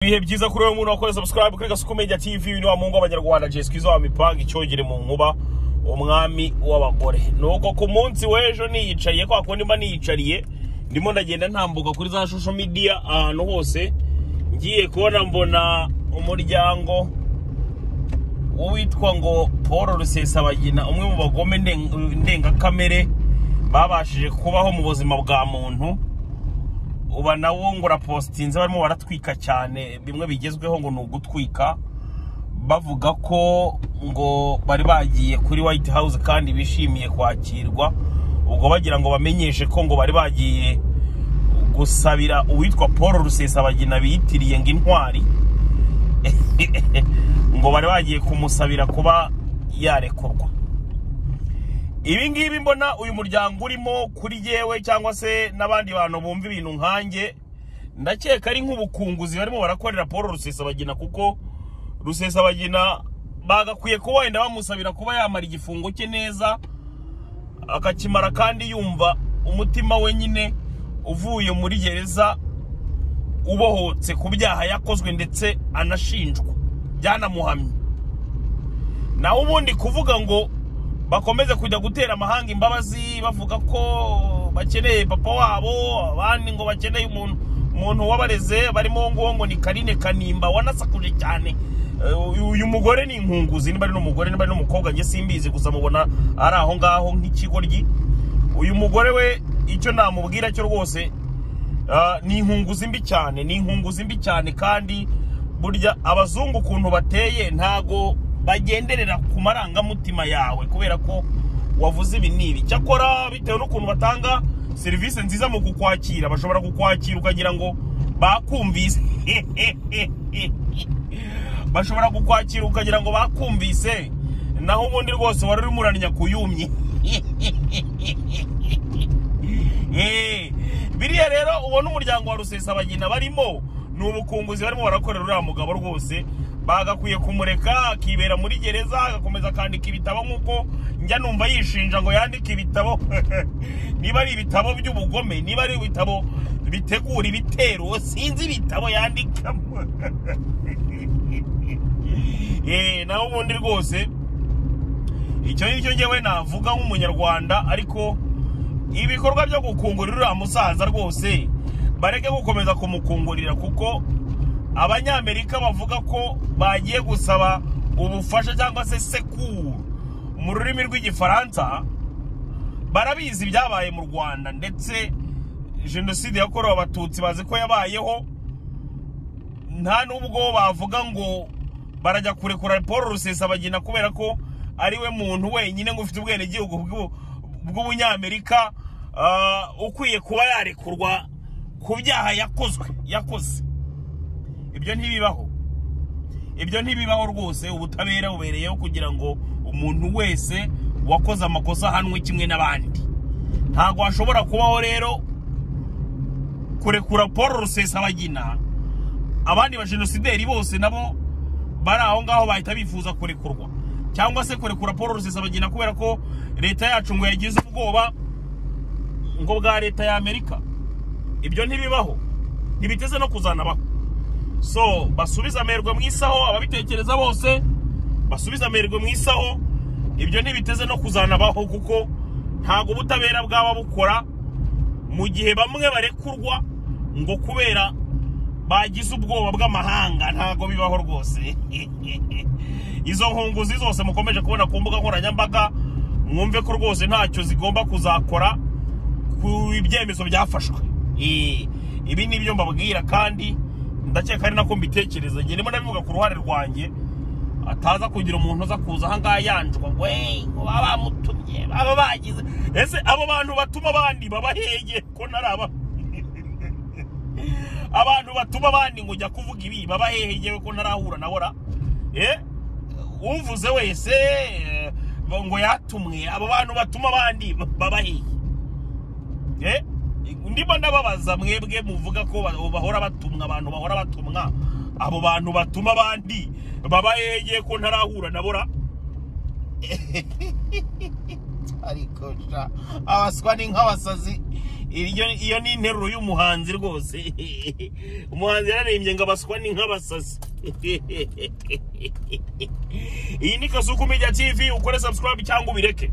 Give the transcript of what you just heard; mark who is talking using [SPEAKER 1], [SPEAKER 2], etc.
[SPEAKER 1] ibihe byiza kuri wowe umuntu wakoze subscribe kuri gasuku media tv uyu ni wa mungu w'abanyarwanda jeskiza wa mipanga icyogere mu nkuba umwami w'abagore nuko ku munsi w'ejo niyicariye kwa kundi mba niyicariye ndimo ndagenda ntambuka kuri za social media ahantu hose ngiye kubona mbona umuryango uwitwa ngo paul rusesabagina umwe mu bagome nden- ndengakamere babashije kubaho mu buzima bwa muntu uba nawo ngo urapositinze barimo baratwika cyane bimwe bigezweho ngo ni ugutwika bavuga ko ngo bari bagiye kuri White House kandi bishimiye kwakirwa ubwo bagira ngo bamenyeshe ko ngo bari bagiye gusabira uwitwa paul rusesabagina biyitiriye ngo intwari ngo bari bagiye kumusabira kuba yarekurwa ibi ngibi mbona uyu muryango urimo kuri yewe cyangwa se n'abandi bantu bumva ibintu nkanjye ndakeka ari nk'ubukunguzi barimo barakorera paul rusesabagina kuko rusesabagina bagakwiye kuba wenda bamusabira kuba yamara igifungo cye neza akakimara kandi yumva umutima we nyine uvuye muri gereza ubohotse ku byaha yakozwe ndetse anashinjwa byanamuhamye nawe ubundi kuvuga ngo bakomeze kujya gutera amahanga imbabazi bavuga ko bakeneye papa wabo abandi ngo bakeneye umuntu umuntu wabareze barimo uwo nguwo ngo ni karine kanimba wanasakuje cyane Eh, uyu mugore ni inkunguzi niba ari n'umugore niba ari n'umukobwa njye simbizi gusa mubona ari aho ngaho nk'ikigoryi uyu mugore we icyo namubwira cyo rwose Ah, ni inkunguzi mbi cyane ni inkunguzi mbi cyane kandi burya abazungu ukuntu bateye ntago bagenderera ku marangamutima yawe kubera ko wavuze ibi n'ibi cyakora bitewe n'ukuntu batanga serivisi nziza mu kukwakira bashobora kukwakira ukagira ngo bakumvise bashobora kukwakira ukagira ngo bakumvise naho ubundi rwose wari urimo uraranya kuyumye Eh, biriya rero ubona umuryango wa rusesabagina barimo ni ubukunguzi barimo barakorera uriya mugabo rwose bagakwiye kumureka akibera muri gereza agakomeza akandika ibitabo nk'uko njya numva yishinja ngo yandike ibitabo niba ari ibitabo by'ubugome niba ari ibitabo bitegura ibitero sinzi ibitabo yandikamo Eh, naho ubundi rwose icyo ngicyo ngewe navuga nk'umunyarwanda ariko ibikorwa byo gukungurira uriya musaza rwose bareke gukomeza kumukungurira kuko abanyamerika bavuga ko bagiye gusaba ubufasha cyangwa se sekuru mu rurimi rw'igifaransa barabizi ibyabaye mu rwanda ndetse jenoside yakorewe abatutsi bazi ko yabayeho nta nubwo bavuga ngo barajya kurekura paul rusesabagina kubera ko ari we muntu wenyine ngo ufite ubwenegihugu bw'u- bw'ubunyamerika ah, ukwiye kuba yarekurwa ku byaha yakozwe yakoze ibyo ntibibaho ibyo ntibibaho rwose ubutabera bubereyeho kugira ngo umuntu wese wakoze amakosa ahanwe kimwe n'abandi ntabwo hashobora kubaho rero kurekura paul rusesabagina abandi bajenosideri bose nabo bari aho ngaho bahita bifuza kurekurwa cyangwa se kurekura paul rusesabagina kubera ko leta yacu ngo yagize ubwoba ngo bwa leta ya amerika ibyo ntibibaho ntibiteze no kuzanabaho so basubize amerwe mu isaho ababitekereza bose basubize amerwe mu isaho ibyo ntibiteze no kuzanabaho kuko ntabwo ubutabera bwaba bukora mu gihe bamwe barekurwa ngo kubera bagize ubwoba bw'amahanga ntabwo bibaho rwose izo nkunguzi zose mukomeje kubona ku mbuga nkoranyambaga mwumve ko rwose ntacyo zigomba kuzakora ku ibyemezo byafashwe Eh, ibi ni byo mbabwira kandi ndakeka ari nako mbitekereza njye ndimo ndabivuga ku ruhare rwanjye ataza kugira umuntu uza kuza aha ngaha yanjwa ngo "Hey, ngo baba bamutumye baba bagize ese abo bantu batuma abandi baba heye ko naraba abantu batuma abandi ngo jya kuvuga ibi baba hehe ngewe ko ntarahura na bora eh uvuze wese eh, ngo yatumwe abo bantu batuma abandi baba hehe eh ndimo ndababaza mwebwe muvuga ko ba- bahora batumwa abantu bahora batumwa abo bantu batuma abandi baba hehe ngewe ko ntarahura na bora ariko sha abaswa ni nk'abasazi iryo iyo ni interuro y'umuhanzi rwose umuhanzi yararimbye ngo abaswa ni nk'abasazi iyi ni kasuku media tv ukore subscribe cyangwa ubireke